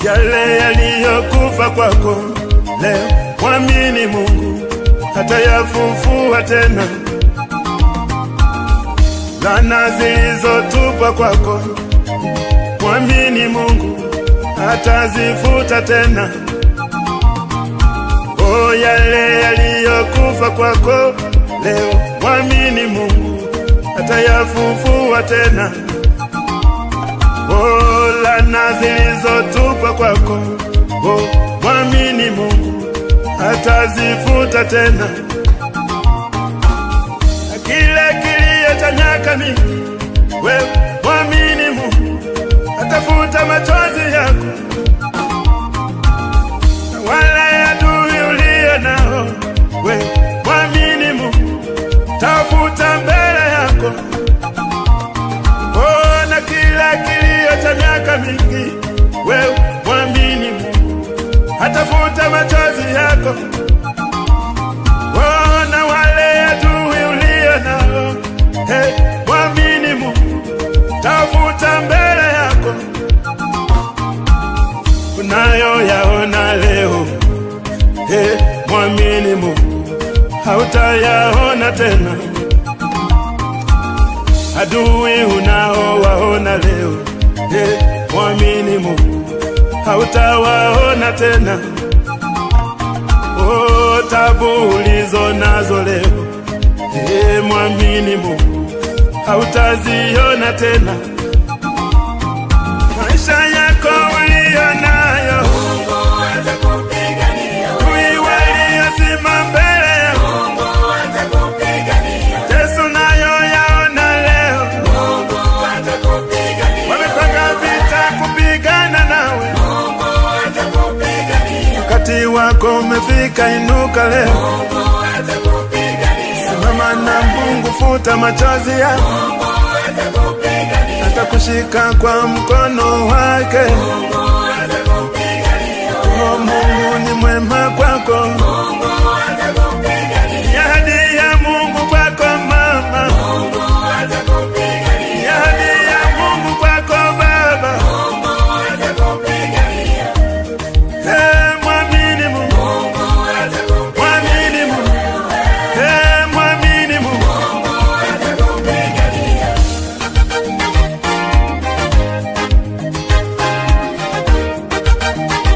yale yaliyokufa kwako leo, mwamini Mungu atayafufua tena. Laana zilizotupwa kwako, mwamini Mungu atazifuta tena. O, yale yaliyokufa kwako leo, mwamini Mungu atayafufua tena. O, laana zilizotupwa kwako, o, mwamini Mungu atazifuta tena. Na kile kilio cha miaka mingi, wewe mwamini Mungu atafuta machozi yako, na wale adui ulio nao, wewe mwamini Mungu tafuta mbele yako. Oh, na kila kilio cha miaka mingi, wewe mwamini Mungu atafuta machozi yako. Oh, na wale adui ulio nao, hey, mwamini Mungu tafuta mbele yako. Unayoyaona leo, hey, mwamini Mungu hautayaona tena. Adui unaowaona leo, hey, mwamini Mungu hautawaona tena. Oh, tabu ulizo nazo leo, hey, mwamini Mungu hautaziona tena. Maisha yako uliyo nayo, Mungu atakupigania, adui waliosimama mbele yako, Mungu atakupigania, Yesu nayo yaona leo, Mungu atakupigania, wamepanga vita kupigana nawe. Mungu atakupigania, Wakati wako umefika, inuka leo, Mungu atakupigania, simama na Mungu, futa machozi yako, Mungu atakupigania, atakushika kwa mkono wake. Mungu atakupigania, Oh, Mungu ni mwema kwako,